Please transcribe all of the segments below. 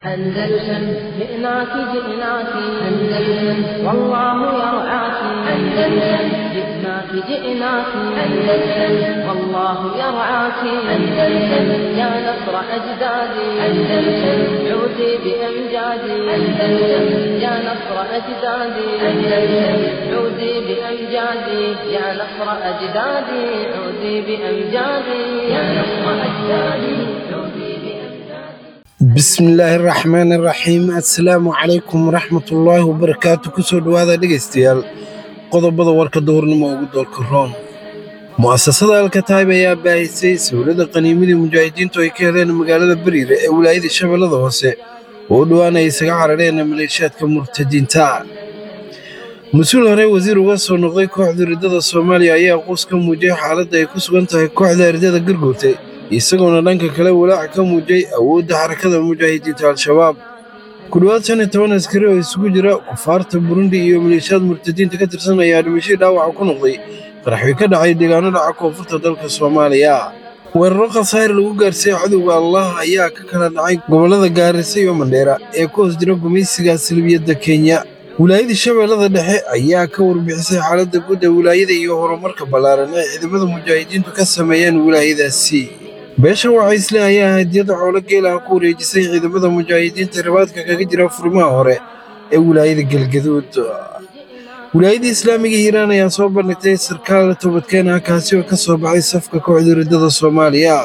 أندلسن جئناك جئناك أندلسن والله يرعاك أندلسن جئناك جئناك أندلسن والله يرعاك أندلسن يا نصر أجدادي أندلسن عودي بأمجادي أندلسن يا نصر أجدادي أندلسن عودي بأمجادي يا نصر أجدادي عودي بأمجادي يا نصر أجدادي عودي بأمجادي bismillaahi raxmaani raxiim assalaamu calaykum waraxmatullaahi wabarakaatu kusoo dhowaada dhegaystayaal qodobada warka duhurnimo ugu doorka roon mu'asasada alkataayb ayaa baahisay sawirada qaniimadii mujaahidiintu ay ka heleen magaalada beriire ee wilaayada shabeellada hoose oo u dhowaan ay isaga carareen maleeshiyaadka murtadiinta mas-uul hore wasiir uga soo noqday kooxda ridada soomaaliya ayaa quus ka muujiyay xaaladda ay ku sugan tahay kooxda ridada gargoortay isagoona dhanka kale walaac ka muujiyey awoodda xarakada mujaahidiinta al-shabaab ku dhowaad shan iyo toban askari oo isugu jira kufaarta burundi iyo maleeshiyaad murtadiinta ka tirsan ayaa dhimashadii dhaawaca ku noqday qaraxwi ka dhacay deegaano dhaca koonfurta dalka soomaaliya weeraro khasaare lagu gaarsiiyey cadowga allah ayaa ka kala dhacay gobollada gaarisa iyo mandheera ee ku hoos jira gumaysiga silbiyadda kenya wilaayada shabeellada dhexe ayaa ka warbixisay xaaladda guud ee wilaayada iyo horumarka ballaaran ee ciidamada mujaahidiintu ka sameeyeen wilaayadaasi beesha wacaysle ayaa hadiyada xoolo geelaha ku wareejisay ciidamada mujaahidiinta ribaadka kaga jira furimaha hore ee wilaayada galgaduud wilaayada islaamiga hiiraan ayaa soo bandhigtay sarkaal toobadkeen ah kaasi oo ka soo baxay safka kooxda ridada soomaaliya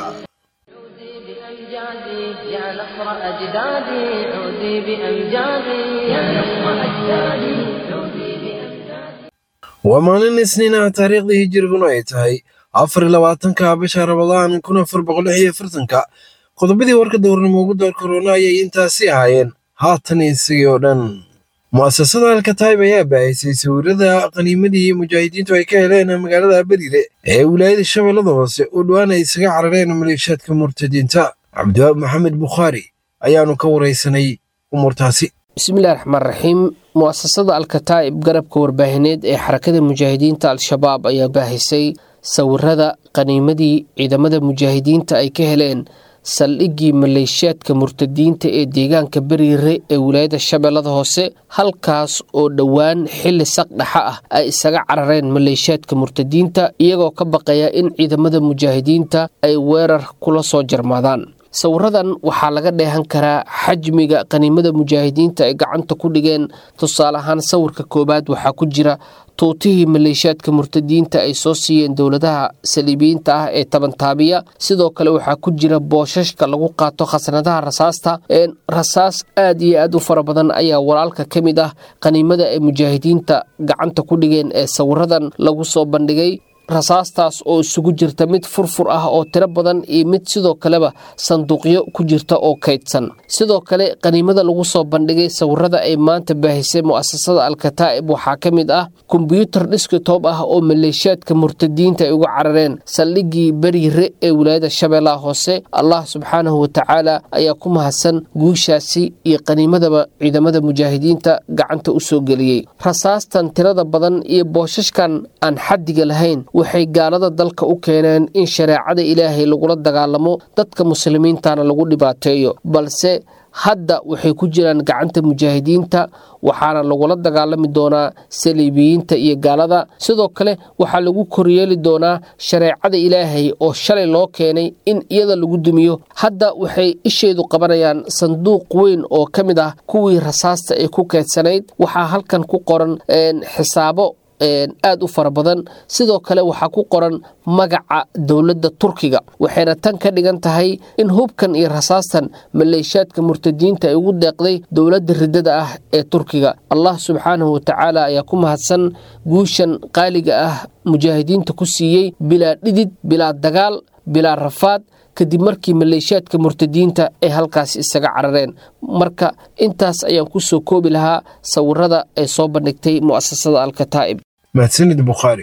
عودي بأمجادي يا نصر أجدادي عودي بأمجادي يا نصر أجدادي عودي بأمجادي waa maalin isniin ah taariikhdii hijiriguna ay tahay afar iyo labaatanka bisha rabadaan kun afar boqol lix iyo afartanka qodobadii warka dowrnimo ugu door korona ayay intaasi ahaayeen haatan isagii oo dhan mu'asasada alkataayb ayaa baahisay sawirada qaniimadii mujaahidiintu ay ka heleen magaalada beriire ee wilaayada shabeellada hoose oo dhowaan ay isaga carareen maleeshiyaadka murtadiinta cabdiwaab maxamed bukhaari ayaanu ka waraysanay umuurtaasi bismillahi raxmaan raxiim mu'asasada alkataa'ib garabka warbaahineed ee xarakada mujaahidiinta al-shabaab ayaa baahisay sawirada qaniimadii ciidamada mujaahidiinta ay ka heleen saldhiggii maleeshiyaadka murtadiinta ee deegaanka beriire ee wilaayada shabeellada hoose halkaas oo dhowaan xilli saqdhaxa ah ay isaga carareen maleeshiyaadka murtadiinta iyagoo ka baqaya in ciidamada mujaahidiinta ay weerar kula soo jarmaadaan sawiradan waxaa laga dheehan karaa xajmiga qaniimada mujaahidiinta ay gacanta ku dhigeen tusaale ahaan sawirka koowaad waxaa ku jira tuutihii maleeshiyaadka murtadiinta ay soo siiyeen dowladaha saliibiyiinta ah ee tabantaabiya sidoo kale waxaa ku jira booshashka lagu qaato khasnadaha rasaasta rasaas aad iyo aad u fara badan ayaa walaalka ka mid ah qaniimada ay mujaahidiinta gacanta ku dhigeen ee sawiradan lagu soo bandhigay rasaastaas oo isugu jirta mid furfur ah oo tiro badan iyo mid sidoo kaleba sanduuqyo ku jirta oo kaydsan sidoo kale qaniimada lagu soo bandhigay sawirada ay maanta baahisay mu'asasada alkataa'ib waxaa ka mid ah kombyuutar dhiskitob ah oo maleeshiyaadka murtadiinta ay uga carareen saldhiggii beriire ee wilaayada shabeellaha hoose allah subxaanahu watacaala ayaa ku mahadsan guushaasi iyo qaniimadaba ciidamada mujaahidiinta gacanta u soo geliyey rasaastan tirada badan iyo booshashkan aan xaddiga lahayn waxay gaalada dalka u keeneen in shareecada ilaahay lagula dagaalamo dadka muslimiintana lagu dhibaateeyo balse hadda waxay ku jiraan gacanta mujaahidiinta waxaana lagula dagaalami doonaa saliibiyiinta iyo gaalada sidoo kale waxaa lagu koryeeli doonaa shareecada ilaahay oo shalay loo keenay in iyada lagu dumiyo hadda waxay isheedu qabanayaan sanduuq weyn oo ka mid ah kuwii rasaasta ee ku keedsanayd waxaa halkan ku qoran xisaabo aad u fara badan sidoo kale waxaa ku qoran magaca dowladda turkiga waxayna tan ka dhigan tahay in hubkan iyo rasaastan maleeshiyaadka murtadiinta ay ugu deeqday dowladda ridada ah ee turkiga allah subxaanahu watacaala ayaa ku mahadsan guushan qaaliga ah mujaahidiinta ku siiyey bilaa dhidid bilaa dagaal bilaa rafaad kadib markii maleeshiyaadka murtadiinta ay halkaas isaga carareen marka intaas ayaan ku soo koobi lahaa sawirada ay soo bandhigtay mu'asasada alkataa'ib mahadsanid bukhaari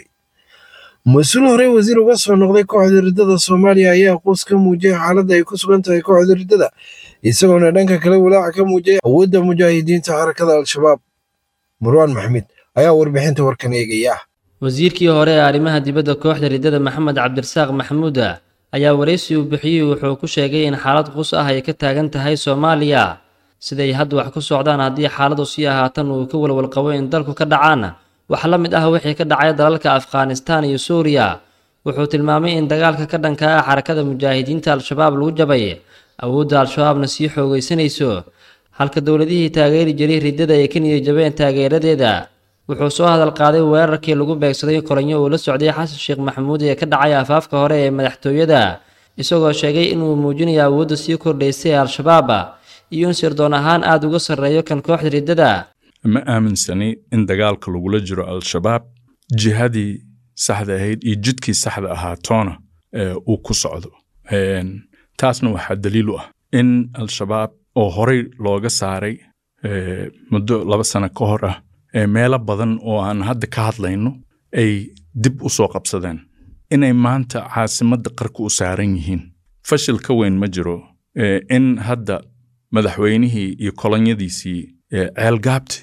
mas-uul horey wasiir uga soo noqday kooxda ridada soomaaliya ayaa quus ka muujiyay xaaladda ay ku sugan tahay kooxda ridada isagoona dhanka kale walaaca ka muujiyay awoodda mujaahidiinta xarakada al-shabaab marwaan maxmed ayaa warbixinta warkan eegaya wasiirkii hore ee arrimaha dibadda kooxda ridada maxamed cabdirasaaq maxamuuda ayaa waraysi uu bixiyey wuxuu ku sheegay in xaalad qus ah ay ka taagan tahay soomaaliya siday hadda wax ku socdaan haddii xaaladu sii ahaatan uu ka walwalqabo in dalku ka dhacaana wax la mid ah wixii ka dhacay dalalka afghanistan iyo suuriya wuxuu tilmaamay in dagaalka ka dhanka ah xarakada mujaahidiinta al-shabaab lagu jabay awoodda al-shabaabna sii xoogaysanayso halka dowladihii taageeri jiray riddada ay ka niyad jabeen taageeradeeda wuxuu soo hadal qaaday weerarkii lagu beegsaday kolanyo uu la socday xasan sheekh maxamuud ee ka dhacay afaafka hore ee madaxtooyada isagoo sheegay inuu muujinayo awoodda sii kordhaysay ee al-shabaab iyo in sirdoon ahaan aada uga sarreeyo kan kooxda riddada ma aaminsani in dagaalka lagula jiro al-shabaab jihadii saxda ahayd iyo jidkii saxda ahaatoona uu ku socdo taasna waxaa daliil u ah in al-shabaab oo horey looga saaray muddo laba sano ka hor ah meelo badan oo aan hadda ka hadlayno ay dib u soo qabsadeen inay maanta caasimadda qarka u saaran yihiin fashil ka weyn ma jiro in hadda madaxweynihii iyo kolonyadiisii ceelgaabti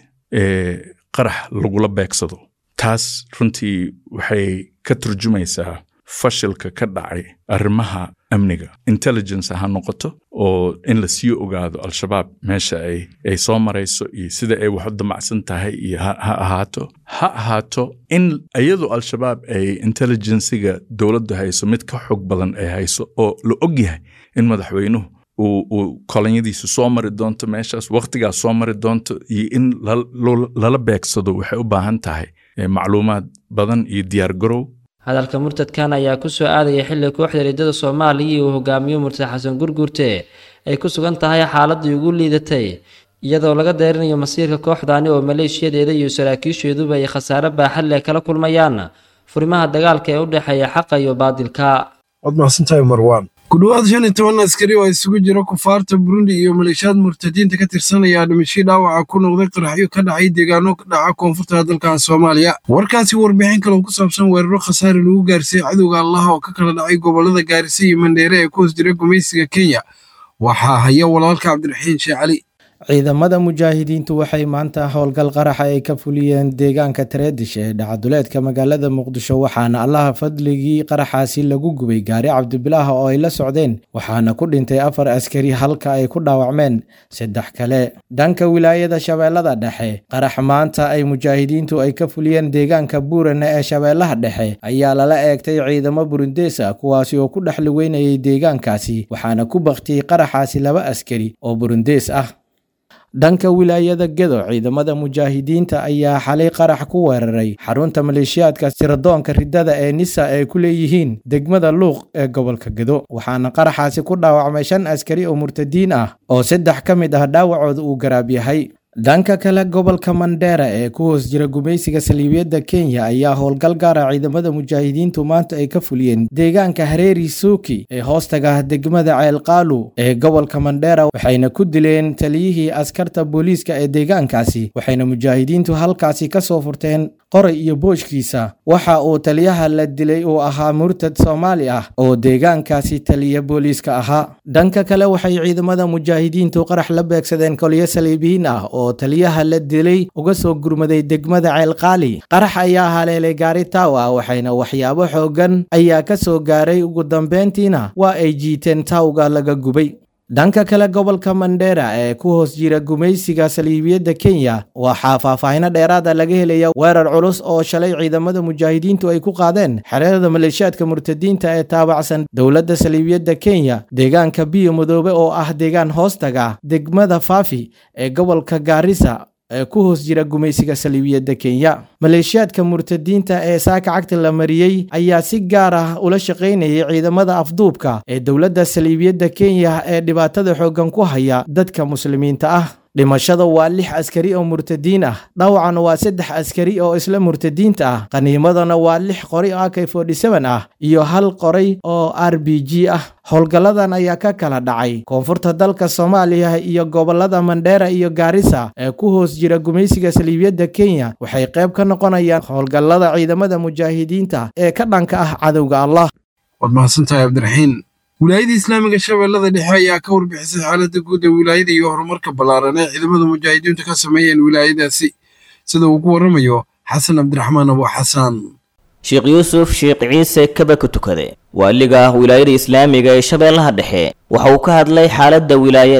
qarax lagula beegsado taas runtii waxay ka turjumaysaa fashilka ka dhacay arrimaha amniga intelligence ha noqoto oo in la sii ogaado al-shabaab meesha ay soo marayso iyo sida ay wax u damacsan tahay iyo ha ahaato ha ahaato in iyadoo al-shabaab ay intelligensiga dowladdu hayso mid ka xog badan ay hayso oo la og yahay in madaxweynuhu uu kolonyadiisu soo mari doonto meeshaas wakhtigaas soo mari doonto iyo in lala beegsado waxay u baahan tahay macluumaad badan iyo diyaar garow hadalka murtadkan ayaa ku soo aadaya xilli kooxda riddada soomaaliya uu hogaamiyo murtad xasan gurgurte ay ku sugan tahay xaaladii ugu liidatay iyadoo laga deerinayo masiirka kooxdaani oo maleeshiyadeeda iyo saraakiisheeduba ay khasaare baaxad leh kala kulmayaan furimaha dagaalka ee u dhexeeya xaqa iyo baadilka waad mahadsantahay marwaan ku dhowaad shan iyo toban askari oo isugu jira kufaarta burundi iyo maleeshiyaad murtadiinta ka tirsanaya dhimashii dhaawaca ku noqday qaraxyo ka dhacay deegaano ka dhaca koonfurta dalka soomaaliya warkaasi warbixin kale oo ku saabsan weeraro khasaare lagu gaarsiiyey cadowga allaha oo ka kala dhacay gobollada gaarisa iyo mandheere ee ku hoos jira gumaysiga kenya waxaa haya walaalka cabdiraxiin sheekh cali ciidamada mujaahidiintu waxay maanta howlgal qaraxa ay ka fuliyeen deegaanka tareedish ee dhacaduleedka magaalada muqdisho waxaana allaha fadligii qaraxaasi lagu gubay gaari cabdibilaah oo ay la socdeen waxaana ku dhintay afar askari halka ay ku dhaawacmeen saddex kale dhanka wilaayada shabeellada dhexe qarax maanta ay mujaahidiintu ay ka fuliyeen deegaanka buurane ee shabeellaha dhexe ayaa lala eegtay ciidamo burundees ah kuwaasi oo ku dhex lugeynayay deegaankaasi waxaana ku baktiyey qaraxaasi laba askari oo burundees ah dhanka wilaayada gedo ciidamada mujaahidiinta ayaa xalay qarax ku weeraray xarunta maleeshiyaadka siradoonka riddada ee nisa ay ku leeyihiin degmada luuq ee gobolka gedo waxaana qaraxaasi ku dhaawacmay shan askari oo murtadiin ah oo saddex ka mid ah dhaawacooda uu garaab yahay dhanka kale gobolka mandheera ee ku hoos jira gumaysiga saliibiyadda kenya ayaa howlgal gaara ciidamada mujaahidiintu maanta ay ka fuliyeen deegaanka hareeri suuki ee hoostaga degmada ceelqaalu ee gobolka mandheera waxayna ku dileen taliyihii askarta booliiska ee deegaankaasi waxayna mujaahidiintu halkaasi ka soo furteen qoray iyo booshkiisa waxa uu taliyaha la dilay uu ahaa murtad soomaali ah oo deegaankaasi taliya booliiska ahaa dhanka kale waxay ciidamada mujaahidiintu qarax la beegsadeen kolyo saliibiyiin ah oo taliyaha la dilay uga soo gurmaday degmada ceelqaali qarax ayaa haleelay gaari taaw ah waxayna waxyaabo xoogan ayaa ka soo gaaray ugu dambeyntiina waa ay jiiteen taawga laga gubay dhanka kale gobolka mandheera ee ku hoos jira gumaysiga saliibiyadda kenya waxaa faahfaahino dheeraada laga helaya weerar culus oo shalay ciidamada mujaahidiintu ay ku qaadeen xereerada maleeshiyaadka murtadiinta ee taabacsan dowladda saliibiyadda kenya deegaanka biyo madoobe oo ah deegaan hoostaga degmada faafi ee gobolka gaarisa ee ku hoos jira gumaysiga saliibiyadda kenya maleeshiyaadka murtadiinta ee saaka cagta la mariyey ayaa si gaar ah ula shaqaynayay ciidamada afduubka ee dowladda saliibiyadda kenya ee dhibaatada xooggan ku haya dadka muslimiinta ah dhimashada waa lix askari oo murtadiin ah dhawacana waa saddex askari oo isla murtadiinta ah qaniimadana waa lix qori oo ak ah iyo hal qoray oo r b g ah howlgalladan ayaa ka kala dhacay koonfurta dalka soomaaliya iyo gobolada mandheera iyo gaarisa ee ku hoos jira gumaysiga saliibiyadda kenya waxay qayb ka noqonayaan howlgallada ciidamada mujaahidiinta ee ka dhanka ah cadowga allah waad mahadsantahay cabdiraxiin wilaayada islaamiga shabeellada dhexe ayaa ka warbixisay xaaladda guud ee wilaayada iyo horumarka ballaaran ee ciidamada mujaahidiintu ka sameeyeen wilaayadaasi sida uu ku warramayo xasan cabdiraxmaan abu xasaan sheekh yuusuf sheekh ciise kaba ku tukade waaliga wilaayada islaamiga ee shabeellaha dhexe waxa uu ka hadlay xaaladda wilaayada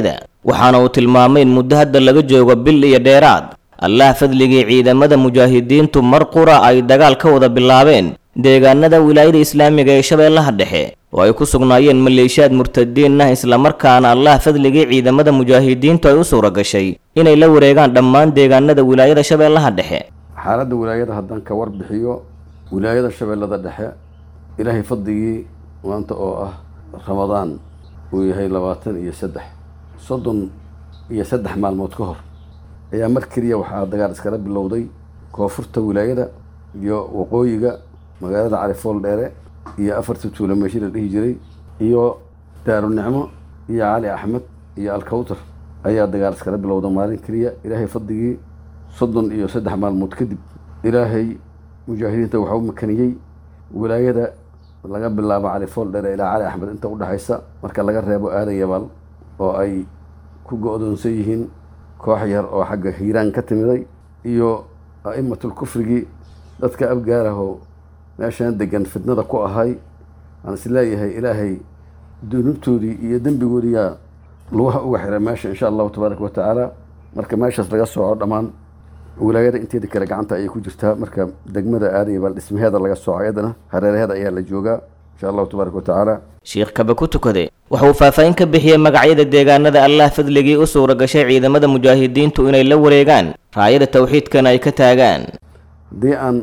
waxaana uu tilmaamay in muddo hadda laga joogo bil iyo dheeraad allah fadligii ciidamada mujaahidiintu mar qura ay dagaal ka wada bilaabeen deegaanada wilaayada islaamiga ee shabeellaha dhexe oo ay ku sugnaayeen maleeshiyaad murtadiin ah islamarkaana allah fadligii ciidamada mujaahidiintu ay u suura gashay inay la wareegaan dhammaan deegaanada wilaayada shabeellaha dhexe xaaladda wilaayada haddaan ka warbixiyo wilaayada shabeellada dhexe ilaahay fadligii maanta oo ah ramadaan uu yahay labaatan iyo saddex soddon iyo saddex maalmood ka hor ayaa mar keliya waxaa dagaal iskala bilowday koonfurta wilaayada iyo waqooyiga magaalada califool dheere iyo afarta tuula meeshi la dhihi jiray iyo daarunicmo iyo cali axmed iyo alkawtar ayaa dagaal iskala bilowda maalin keliya ilaahay fadligii soddon iyo saddex maalmood kadib ilaahay mujaahidiinta waxaa u makaniyey wilaayada laga bilaabo califool dheere ilaa cali axmed inta udhexaysa marka laga reebo aadan yabaal oo ay ku go-doonsan yihiin koox yar oo xagga hiiraan ka timiday iyo a'immatul kufrigii dadka abgaarahoo meeshaan degan fitnada ku ahay aan is leeyahay ilaahay dunuubtoodii iyo dembigoodiyaa lugaha uga xiray meesha insha allahu tabaaraka wa tacaala marka meeshaas laga sooco dhammaan wilaayada inteeda kale gacanta ayay ku jirtaa marka degmada aadan yabaal dhismaheeda laga sooco iyadana hareeraheeda ayaa la joogaa insha allahu tabaaraka wa tacaala sheekh kaba ku tukade waxa uu faahfaahin ka bixiyey magacyada deegaanada allah fadligii u suura gashay ciidamada mujaahidiintu inay la wareegaan raayada tawxiidkana ay ka taagaan haddii aan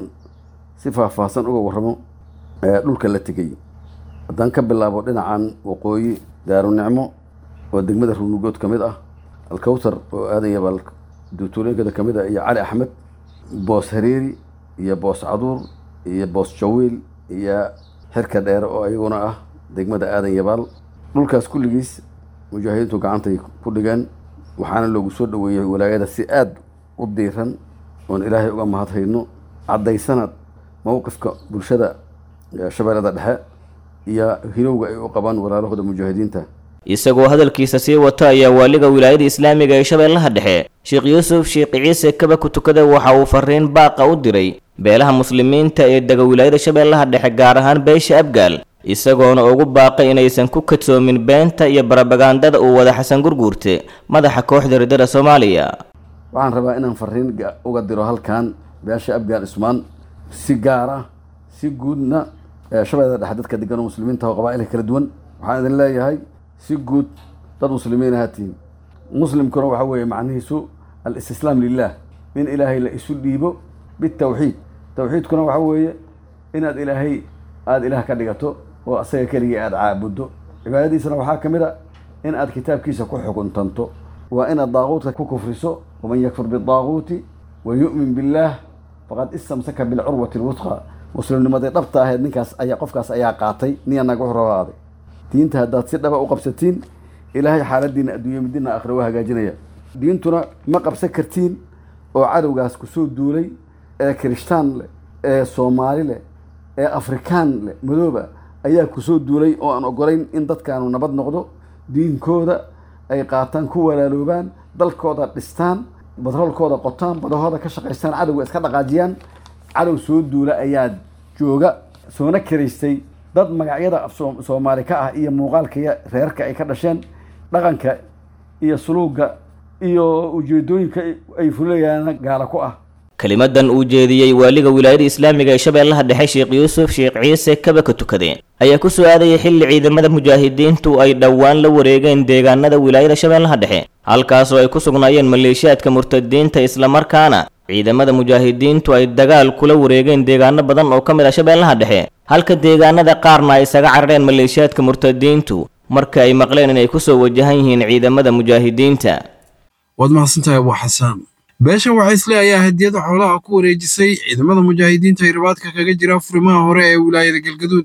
si faahfaahsan uga warramo ee dhulka la tegey haddaan ka bilaabo dhinacan waqooyi daarunicmo oo degmada ruunugood ka mid ah alkawtar oo aadan yabaal duutuulooyinkada ka mid ah iyo cali axmed boos hareeri iyo boos caduur iyo boos jawiil iyo xirka dheere oo iyaguna ah degmada aadan yabaal dhulkaas kulligiis mujaahidiintu gacantay ku dhigeen waxaana loogu soo dhoweeyey walaayada si aad u diiran oon ilaahay uga mahadhayno caddaysana mowqifka bulshada shabeellada dhexe iyo hilowga ay u qabaan walaalahooda mujaahidiinta isagoo hadalkiisa sii wata ayaa waaliga wilaayada islaamiga ee shabeellaha dhexe sheekh yuusuf sheekh ciise kaba ku tukada waxa uu fariin baaqa u diray beelaha muslimiinta ee dega wilaayada shabeellaha dhexe gaar ahaan beesha abgaal isagoona ugu baaqay inaysan ku kadsoomin beenta iyo barabagandada uu wada xasan gurguurte madaxa kooxda riddada soomaaliya waxaan rabaa inaan fariin uga diro halkan beesha abgaal ismaan si gaar ah si guudna shabeellada dhexe dadka degan oo muslimiinta oo qabaa'ilka kala duwan waxaan idin leeyahay si guud dad muslimiin ahaatiin muslimkuna waxa weeye macnihiisu alistislaam lilah in ilaahay la isu dhiibo bitawxiid tawxiidkuna waxa weeye inaad ilaahay aada ilaah ka dhigato oo asaga keligii aada caabuddo cibaadadiisana waxaa ka mid a in aad kitaabkiisa ku xukuntanto waa inaad daaquudka ku kufriso waman yakfur bidaaquuti wa yu'min billaah faqad istamsaka bilcurwati lwutqa muslimnimadii dhabta ahayd ninkaas ayaa qofkaas ayaa qaatay niya naga horabaaday diinta haddaad si dhaba u qabsatiin ilaahay xaaladiina adduunya midina aakhira waa hagaajinaya diintuna ma qabsan kartiin oo cadowgaas kusoo duulay ee kirishtaan leh ee soomaali leh ee afrikaan leh madooba ayaa kusoo duulay oo aan ogolayn in dadkaanu nabad noqdo diinkooda ay qaataan ku walaaloobaan dalkooda dhistaan batroolkooda qotaan badahooda ka shaqaystaan cadowga iska dhaqaajiyaan cadow soo duula ayaa jooga soona kiraystay dad magacyada soomaali ka ah iyo muuqaalka reerka ay ka dhasheen dhaqanka iyo suluuga iyo ujeedooyinka ay fulayaan gaala ku ah kelimadan uu jeediyey waaliga wilaayada islaamiga ee shabeellaha dhexe sheekh yuusuf sheekh ciise kaba ka tukade ayaa ku soo aadayay xilli ciidamada mujaahidiintu ay dhowaan la wareegeen deegaanada wilaayada shabeellaha dhexe halkaasoo ay ku sugnaayeen maleeshiyaadka murtadiinta islamarkaana ciidamada mujaahidiintu ay dagaal kula wareegeen deegaano badan oo ka mid ah shabeellaha dhexe halka deegaanada qaarna ay isaga carareen maleeshiyaadka murtadiintu marka ay maqleen inay kusoo wajahan yihiin ciidamada mujaahidiinta waad mahadsantahay abu xasaan beesha waxaysle ayaa hadiyada xoolaha ku wareejisay ciidamada mujaahidiinta ee ribaadka kaga jira furimaha hore ee wilaayada galgaduud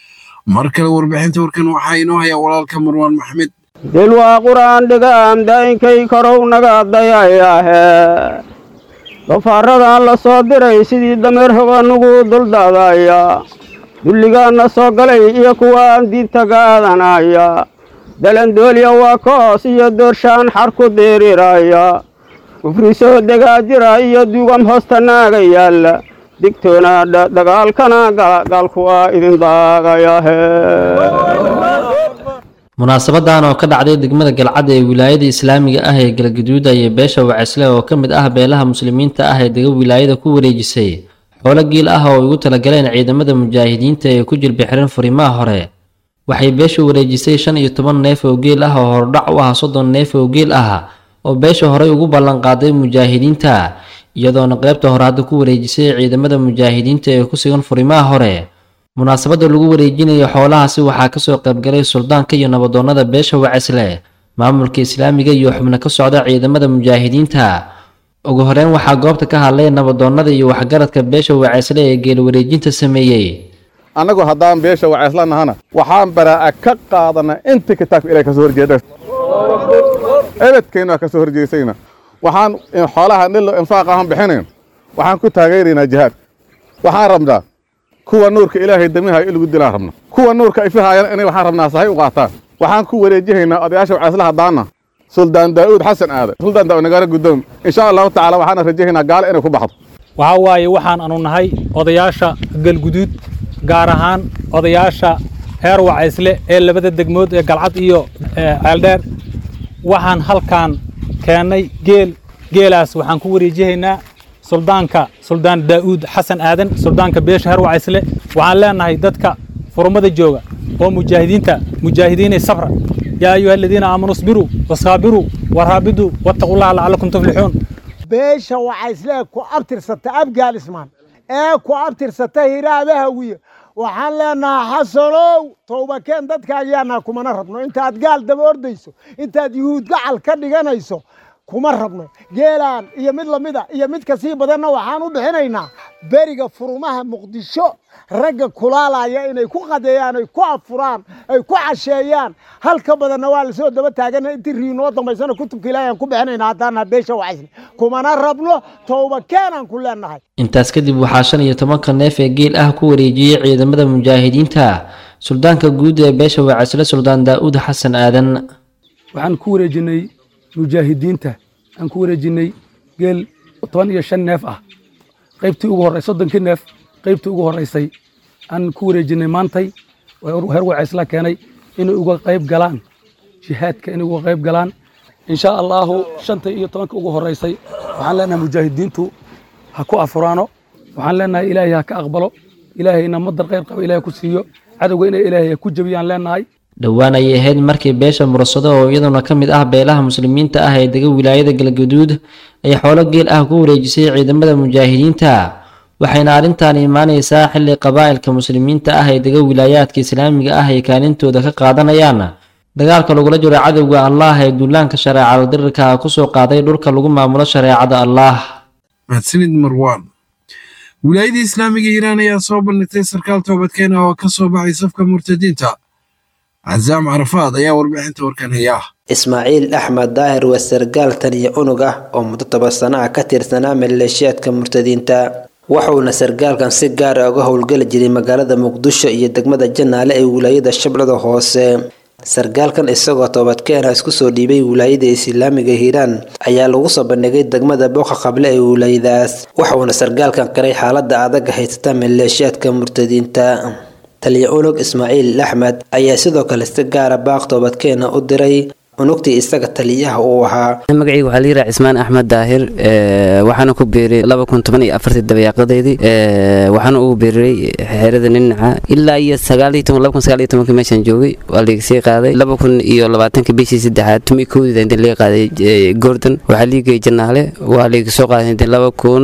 mar kale warbixinta warkan waxaa inoo hayaa walaalka marwaan maxmed dil waa qur'aan dhigaam daa'inkay karow naga dayayaahe dafaaradan la soo diray sidii dameer hoganugu duldaadaya dulligaanna soo galay iyo kuwaan diinta gaadanaya dalandoolya waa koos iyo doorshaan xar ku diiriraya kufri soo degaajira iyo dugam hoosta naaga yaalla digtoonaadha dagaalkana gaalku waa idin daagayahe munaasabadan oo ka dhacday degmada galcad ee wilaayada islaamiga ah ee galgaduud ayay beesha wacisle oo ka mid ah beelaha muslimiinta ah ee dega wilaayada ku wareejisay xoolo giil ah oo ay ugu talagaleen ciidamada mujaahidiinta ee ku jilbixiran furimaha hore waxay beesha wareejisay shan iyo toban neef oo geel ah oo hordhac u ah soddon neef oo geel ah oo beesha horey ugu ballanqaaday mujaahidiinta iyadoona qaybta hore hadda ku wareejisay ciidamada mujaahidiinta ee ku sugan furimaha hore munaasabadda lagu wareejinayo xoolahaasi waxaa kasoo qaybgalay suldaanka iyo nabadoonnada beesha wacisle maamulka islaamiga iyo xubno ka socda ciidamada mujaahidiinta ugu horeyn waxaa goobta ka hadlay nabadoonnada iyo waxgaradka beesha wacisle ee geel wareejinta sameeyey annagu haddaan beesha wacisla nahana waxaan baraa'a ka qaadanaa inta kitaabka ilahay kasoo horjeeda ebedkeenna kasoo horjeesayna waxaan xoolaha dhilo infaaq ahaan bixinayn waxaan ku taageeraynaa jihaad waxaan rabnaa kuwa nuurka ilaahay damiha in lagu dilaan rabna kuwa nuurka ifihaayana inay waxaan rabnaa sahay u qaataan waxaan ku wareejihaynaa odayaasha wacisla haddaana suldaan daa'uud xasan aadan suldaan daa'uud nagaara guddoom insha allahu tacaala waxaana rajahaynaa gaalo inay ku baxdo waxaa waaye waxaan anu nahay odayaasha galguduud gaar ahaan odayaasha heer wacaysle ee labada degmood ee galcad iyo ceeldheer waxaan halkaan keennay geel geelaas waxaan ku wareejihaynaa suldaanka suldaan daa'uud xasan aadan suldaanka beesha heer wacaysle waxaan leenahay dadka furmada jooga oo mujaahidiinta mujaahidiinay sabra yaa ayuha aladiina aamanuu isbiruu wasaabiruu waraabiduu wattaqullaha lacallakum tuflixuun beesha wacaysle ku abtirsata abgaal ismaan ee ku abtirsata hiraabahawiye waxaan leenahaa xasanow towbakeen dadkaagiyaanaa kumana rabno intaad gaal daba ordayso intaad yuhuud gacal ka dhiganayso kuma rabno geelaan iyo mid lamida iyo mid kasii badanna waxaan u bixinaynaa beriga furumaha muqdisho ragga kulaalaya inay ku qadeeyaan ay ku afuraan ay ku casheeyaan halka badanna waa lasoo daba taagana intii riinoo dambaysana kutubka ilaahi aan ku bixinayna haddaana beesha wacaysne kumana rabno towba keenaan ku leenahay intaas kadib waxaa shan iyo tobanka neef ee geel ah ku wareejiyey ciidamada mujaahidiinta suldaanka guud ee beesha wacaysle suldaan daa'uud xasan aadan waxaan ku wareejinay mujaahidiinta aan ku wareejinay geel toban iyo shan neef ah qaybtii ugu horreysay soddonkii neef qaybtii ugu horreysay aan ku wareejinay maantay heer wacaysla keenay inay uga qayb galaan jihaadka inay uga qayb galaan insha allaahu shanta iyo tobanka ugu horreysay waxaan leenahay mujaahidiintu ha ku afuraano waxaan leenahay ilaahay ha ka aqbalo ilaahayna madar qayr qaba ilaahay ku siiyo cadowga inay ilaahay ha ku jebiyaan leenahay dhowaan ayay ahayd markii beesha murasado oo iyaduna ka mid ah beelaha muslimiinta ah ee dega wilaayada galgaduud ay xoolo geel ah ku wareejisay ciidamada mujaahidiinta waxayna arrintan imaanaysaa xilli qabaa'ilka muslimiinta ah ee dega wilaayaadka islaamiga ah ay kaalintooda ka qaadanayaan dagaalka lagula jiro cadowga allaah ee duulaanka shareecada dirirka kusoo qaaday dhulka lagu maamulo shareecada allaah mahadsanid marwaan wilaayada islaamiga iiraan ayaa soo bandhigtay sarkaal toobadkeen ah oo ka soo baxay safka murtadiinta cazaam carafaad ayaa warbixinta warkan haya ismaaciil axmed daahir waa sargaal taniyo unug ah oo muddo toban sano ah ka tirsanaa maleeshiyaadka murtadiinta waxuuna sargaalkan si gaar ah uga howlgeli jiray magaalada muqdisho iyo degmada janaale ee wilaayada shabeellada hoose sargaalkan isagoo toobadkeena isku soo dhiibay wilaayada islaamiga hiiraan ayaa lagu soo bandhigay degmada booqa qable ee wilaayadaas waxuuna sargaalkan qiray xaalada adag haysata maleeshiyaadka murtadiinta taliya unug ismaaciil axmed ayaa sidoo kale si gaara baaq toobadkeena u diray unugtii isaga taliyaha uu ahaa magacayga waxaa layidhaha cismaan axmed daahir waxaana ku biiray laba kun toban iyo afartii dabayaaqadeydii waxaana ugu biiray xeerada ninaca ilaa iyo sagaaliyo toban laba kun sagaal iyo tobankii meeshaan joogay waa layga sii qaaday laba kun iyo labaatanka bishii saddexaad tumi kowdida inta laga qaaday gordon waxaa liigay janaale waa layga soo qaaday inta laba kun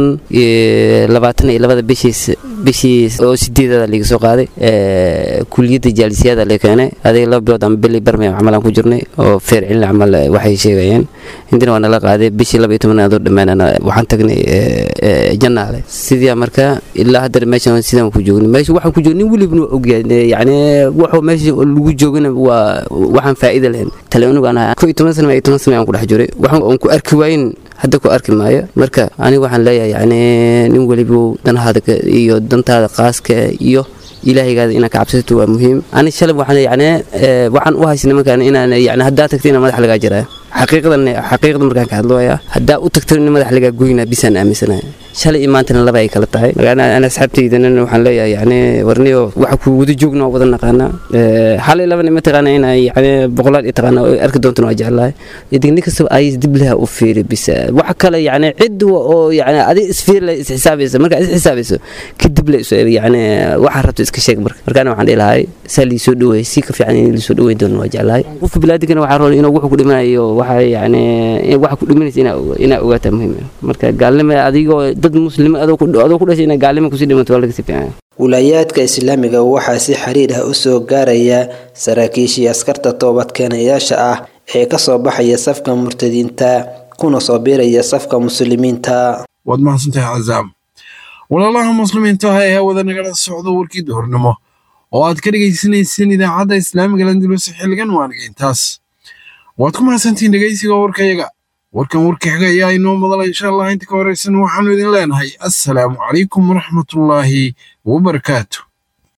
iyo labaatan iyo labada bishiis bishii oo sideedada laga soo qaaday kuliyadda jaalisiyaada la keenay adiga laba bilood ama bili barmay camalaan ku jirnay oo feer cilin camal waxay sheegayeen intina waa nala qaaday bishii laba iyo tobanaadoo dhammaanana waxaan tagnay janaale sidii marka ilaa haddana meeshan sidaan ku joognay meesha waxaan ku joognin welibna waa ogyahay yacni wuxuu meesha lagu joogana waa waxaan faa'iida lahayn tale unugaan ahaa ko iyo toban sana iyo toban sana aan ku dhex jiray waxaan aan ku arki waayin hadda ku arki maayo marka aniga waxaan leeyahay yacni nin weliba danahaada iyo dantaada qaaska iyo ilaahaygaada inaad ka cabsato waa muhiim ani shalay waxaan yacni waxaan u haysay nimankan inaan yacni haddaa tagta inaan madax lagaa jiraayo xaqiiqadan xaqiiqda markaan ka hadlooya haddaa u tagto in madax lagaa goynaa bisaan aaminsanahay shalay iyo maantana laba ay kala tahay marka ana asxaabtaydana waxaan leeyahay yani warniyo waxa ku wada joogna oo wada naqaana hal iyo labana ma taqaana in ay yani boqolaal iyo taqaana oo arki doontana waa jeclahay idigni kastaba ay dib leha u fiiri bisa waxa kale yani cid oo yani adiga isfiir la isxisaabaysa marka is xisaabayso kadib la yani waxa rabto iska sheeg marka markaana waxaan dhihi lahay saa liisoo dhaweey si ka fiican in liisoo dhaweyn doono waa jeclahay qofka bilaadigana waxaa roon inuu wuxuu ku dhimanayo waxa yani waxa ku dhimanaysa inaa ogaataa muhiim marka gaalnimo adigoo dad muslima adoo ku dhashay inaa gaalnimo kusii dhimato waa laga sii fiican wilaayaadka islaamiga waxaa si xiriir ah u soo gaaraya saraakiishii askarta toobadkeenayaasha ah ee ka soo baxaya safka murtadiinta kuna soo biiraya safka muslimiinta waad mahadsantahay cazaam walaalaha muslimiinta ah ee hawada nagala socdo warkii duhurnimo oo aad ka dhegaysanayseen idaacadda islaamiga landulus xilligan waaniga intaas waad ku mahadsantihiin dhegaysiga warkayaga warkan warka xiga ayaa inoo madala insha allah inta ka horeysan waxaanu idin leenahay assalaamu calaykum waraxmatullaahi wabarakaatu